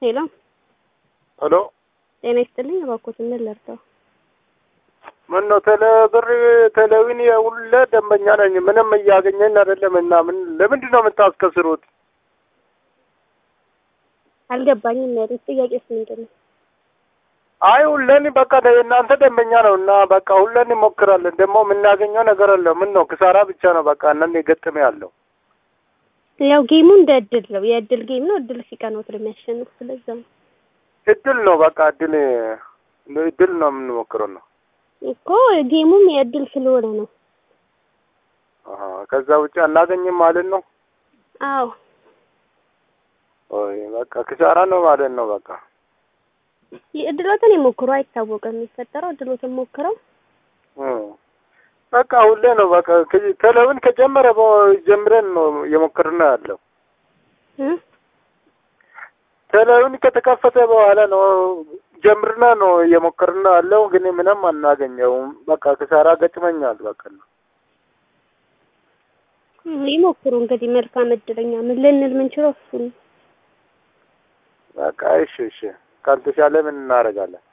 ሄሎ ሄሎ ጤና ይስጥልኝ። እባክዎትን ምን ልርዳው? ምን ነው ቴሌ ብር ቴሌዊን የሁለ ደንበኛ ነኝ። ምንም እያገኘን አይደለም እና ምን ለምንድን ነው የምታስከስሩት? አልገባኝም። ያሉት ጥያቄስ ምንድን ነው? አይ ሁለን በቃ የእናንተ ደንበኛ ነው እና በቃ ሁለን እንሞክራለን። ደግሞ የምናገኘው ነገር አለ። ምን ነው ክሳራ ብቻ ነው በቃ እናን የገጠመ ያለው ያው ጌሙ እንደ እድል ነው። የእድል ጌም ነው። እድል ሲቀናዎት ነው የሚያሸንፍ። ስለዛ ነው እድል ነው በቃ እድል እድል ነው የምንሞክረው ነው እኮ ጌሙም የእድል ስለሆነ ነው። አሀ ከዛ ውጭ አናገኝም ማለት ነው። አዎ ኦይ በቃ ክሳራ ነው ማለት ነው። በቃ የእድሎትን የሞክሩ አይታወቅም የሚፈጠረው እድሎትን ሞክረው እ በቃ ሁሌ ነው በቃ ቴሌውን ከጀመረ ጀምረን ነው እየሞከርን ነው ያለው። እ ቴሌውን ከተከፈተ በኋላ ነው ጀምርና ነው እየሞከርን ነው ያለው። ግን ምንም አናገኘውም። በቃ ክሳራ ገጥመኛል። በቃ ይሞክሩ እንግዲህ መልካም እድለኛ ምን ልንል ምንችለው እሱ ነው። በቃ እሺ፣ እሺ ካልተሻለ ምን እናደርጋለን?